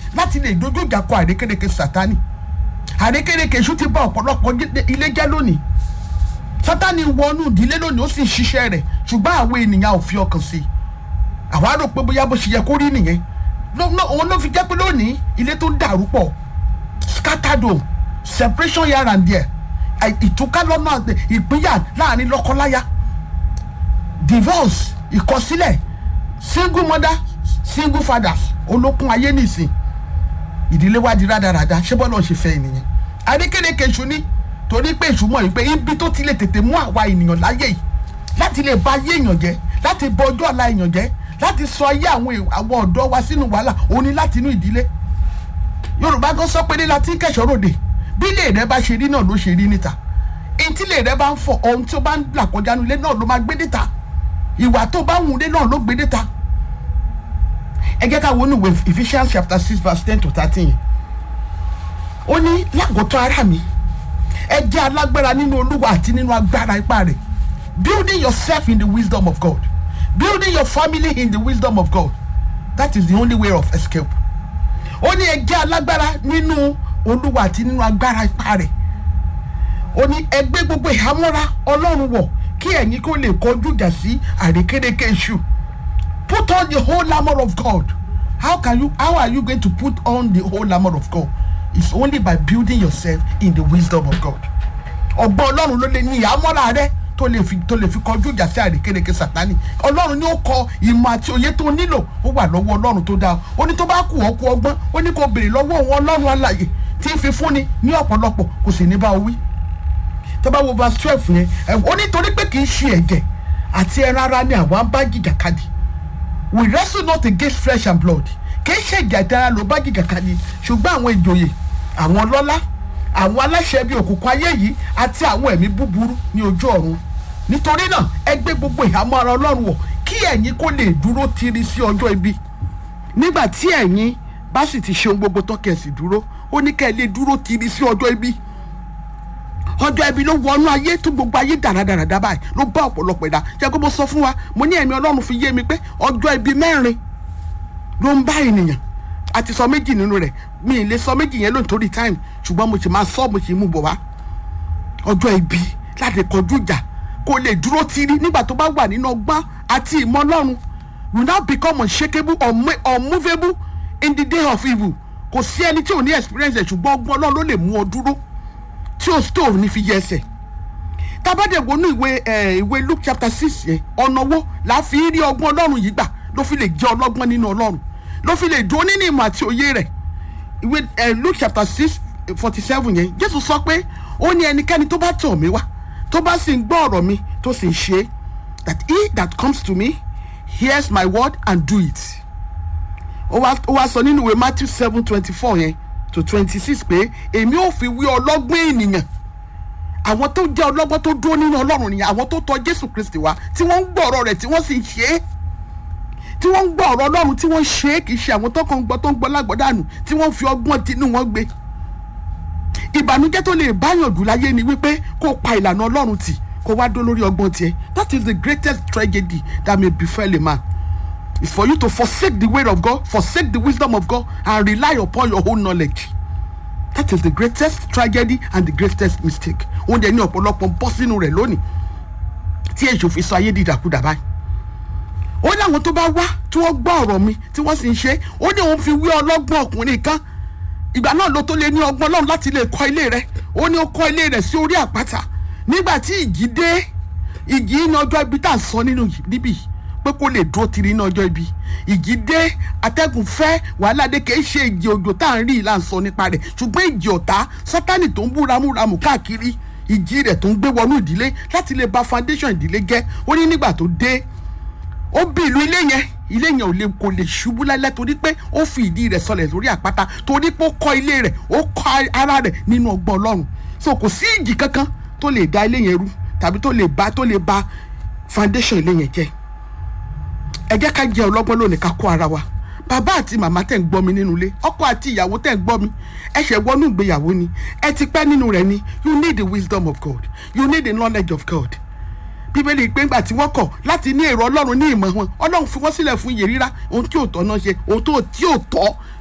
láti lè dojú ìjà kọ àrékérekè sátani àrékérekè èṣù ti bá ọ̀pọ̀lọpọ̀ gé- ilé jẹ́ lónìí sátani wọnú ìdílé lónìí ó sì ń ṣiṣẹ́ rẹ̀ ṣùgbọ́n àwọn ènìyàn ò fi ọkàn sí i àwa rò pé bóyá bó ṣe yẹ kó rí nìyẹn Ló- ló- òun ló fi jẹ́ pé lónìí ilé tó ń dàrú pọ̀ scattered home separation here and there àì- ìtúká lọ́nà àgbẹ̀, ìpínyà láàrin lọ́kọ́láya divorce ìkọsílẹ̀ single mother single fathers olókun ayé nìsín ìdílé wa di rádaràda ṣé bọ́lá ṣe fẹ́ ènìyàn adékèrékè èṣù ni torí pé èṣù mọ̀ wípé ibi tó ti lè tètè mú àwa ènìyàn láyé yìí láti lè ba ayé èèyàn jẹ́ láti bọ ọjọ́ ọ̀la èèyàn jẹ́ láti sọ ayé àwọn èè- àwọn ọ̀dọ́ wa sínú wàhálà òun ni láti inú ìdílé yorùbá gan sọ pé ní láti kẹsàn ròde bí ilé rẹ bá ṣe rí náà ló ṣe rí níta èyí tí ilé rẹ bá ń fọ ohun tí ó bá ń là kọjá nílé náà ló máa gbé níta ìwà tó bá wù lé náà ló gbé níta ẹ jẹ́ ká wọnú ìwé Ephesians chapter six verse ten to thirteen ó ní lágọ̀tọ̀ ara mi ẹ jẹ́ alágbára nínú olúwa àti nínú agbára ipá rẹ̀ building yourself in the wisdom of God building your family in the wisdom of God that is the only way of escape ó ní ẹ jẹ́ alágbára nínú olúwa àti nínú agbára ipá rẹ̀ ó ní ẹ gbé gbogbo ìhámọ́ra ọlọ́run wọ̀ kí ẹ̀yin kó lè kọjú ìjà sí àrékérekè èṣù put on the whole armor of God how can you how are you going to put on the whole armor of God it's only by building yourself in the wisdom of God ọgbọ́n ọlọ́run ló lè ní ìhámọ́ra rẹ tó lè fi tó lè fi kọjú ìjà sí àrékérekè sátani ọlọ́run ni ó kọ ìmọ̀ àti òye tó nílò ó wà lọ́wọ́ ọlọ́run tó dáa ó ní tó bá kù ọ́ kú ọgbọ́n ó ní kó béèrè lọ́wọ́ òun ọlọ́run alààyè tí ń fi fúnni ní ọ̀pọ̀lọpọ̀ kò sì ní bá o wí tó bá wo verse twelve yẹn ẹ ó ní torí pé kì í ṣe ẹ̀jẹ̀ àti ẹran ara ni àwa ń bá jìjàkadì we wrestle not against flesh and blood kì í ṣe ẹ̀jẹ̀ àti ẹran ló bá jìjàkadì ṣùgbọ́n àwọn ìjòyè àwọn ọlọ́lá àwọn aláṣẹ bíi òkùnkùn ayé yìí àti àwọn ẹ̀mí búburú ní ojú ọ̀run nítorí náà ẹ gbé gbogbo ìhámọ́ ara ọlọ́run wọ̀ kí ẹ̀yin kó lè dúró tiri sí ọjọ́ ibi nígbà tí ẹ̀yin bá sì ti ṣe ohun gbogbo tó kẹ̀ sì dúró ó ní kẹ́ ẹ lè dúró tiri sí ọjọ́ ibi ọjọ́ ibi ló wọnú ayé tó gbogbo ayé dáradára báyìí ló bá ọ̀pọ̀lọpọ̀ ẹ̀dá ṣé kó mo sọ fún wa mo ní ẹ̀mí ọlọ́run fi yé mi pé ọjọ́ ibi mẹ́rin ló ń bá ènìyàn a ti sọ méjì nínú rẹ̀ mi ì lè sọ méjì yẹn lónìí torí time ṣùgbọ́n mo sì máa sọ mo sì mú bọ̀ wá ọjọ́ ibi láti kọjú ìjà kó lè dúró tiri nígbà tó bá wà nínú ọgbọ́n àti ìmọ̀ ọlọ́run will now become unshakable unmo- unmovable in the day of evil kò sí ẹni tí ò ní experience ẹ̀ ṣùgbọ́n ọgbọ́n ọlọ́run ló lè mú ọ dúró tí o tó ní fi yẹ ẹsẹ̀ tábàdé wọnú ìwé ẹ ìwé luke chapter six yẹn ọ̀nà wo la fi rí ọgbọ́n ọlọ́run yìí gbà ló fi lè jẹ́ ọlọ́gbọ́n nínú ọlọ́run ló fi lè dúró nínú ìmọ̀ àti òye rẹ̀ ìwé ẹ luke chapter six forty seven yẹn jésù sọ pé ó ní ẹnikẹ́ni tó bá tọ̀ mí wá tó bá sì ń gbọ́ ọ̀rọ̀ mi tó sì ń ṣe é that he that comes to me hears my word and do it ó wá ó wá sọ nínú ìwé matthew seven twenty four yẹn to twenty six pé èmi ò fi wí ọlọ́gbọ́n ènìyàn àwọn tó jẹ́ ọlọ́gbọ́n tó dúró nínú ọlọ́run nìyẹn àwọn tó tọ̀ jésù kristi wá tí wọ́n ń gbọ́ ọ̀rọ̀ rẹ̀ tí wọ́n sì ń ṣe é tí wọ́n ń gbọ́ ọ̀rọ̀ ọlọ́run tí wọ́n ń ṣe é kì í ṣe àwọn tó kàn ń gbọ́ tó ń gbọ́ lágbọ́dànù tí wọ́n fi ọgbọ́n tinú wọn gbé ìbànújẹ́ tó lè báyàn jù láyé ni wípé kó pa ìlànà ọlọ́run tì kó wá dó lórí ọgbọ́n tiẹ̀ that is the greatest tragedy that may befell a man is for you to forsake the way of God forsake the wisdom of God and rely upon your own knowledge that is the greatest tragedy and the greatest mistake òun dẹ̀ ní ọ̀pọ̀lọpọ̀ ń bọ́ sínú rẹ̀ lónìí tí èso fi sọ ayé dídàkudà báyìí ó ní àwọn tó bá wá tí wọ́n gbọ́ ọ̀rọ̀ mi tí wọ́n sì ń ṣe ó ní òun fi wí ọlọ́gbọ́n ọkùnrin kan ìgbà náà ló tó lè ní ọgbọ́n lọ́run láti lè kọ́ ilé rẹ̀ ó ní ó kọ́ ilé rẹ̀ sí orí àpáta nígbà tí ìjì dé ìjì ní ọjọ́ ibi tá à ń sọ nínú yìí- níbí yìí pé kó lè dúró tiri ní ọjọ́ ibi ìjì dé atẹ́gùn fẹ́ wàhálà dé kì í ṣe ìjì òjò tá à ń rí ìlà ń sọ nípa rẹ̀ ṣùgbọ́n ìjì ọ̀tá sátánì tó ń bú ramúramù káàkiri ìjì rẹ̀ tó ń gbé wọnú ìdílé láti lè ba foundation ìdílé jẹ́ ó ní nígbà tó dé ó bí ìlú ilé yẹn ilé yẹn ò lè kò lè ṣubú lálẹ́ torí pé ó fi ìdí rẹ̀ sọlẹ̀ lórí àpáta torí pé ó kọ́ ilé rẹ̀ ó kọ́ ara rẹ̀ nínú ọgbọ́n ọlọ́run so kò sí ìjì kankan tó lè da ilé yẹn rú tàbí tó lè ba tó lè ba foundation ilé yẹn jẹ́ ẹ jẹ́ ká jẹ́ ọlọ́gbọ́n lónìí ká kó ara wa bàbá àti màmá tẹ̀ ń gbọ́ mi nínú ilé ọkọ àti ìyàwó tẹ̀ ń gbọ́ mi ẹ ṣẹ̀ wọnú ìgbéyàwó ni ẹ ti pẹ́ nínú rẹ̀ ni you need the wisdom of God you need the knowledge of God bíbélì pé ńgbà tí wọ́n kọ̀ láti ní èrò ọlọ́run ní ìmọ̀ wọn ọlọ́run fi wọ́n sílẹ̀ fún iye rírá ohun tí ò tọ́ náà ṣe ohun tó tí ò tọ́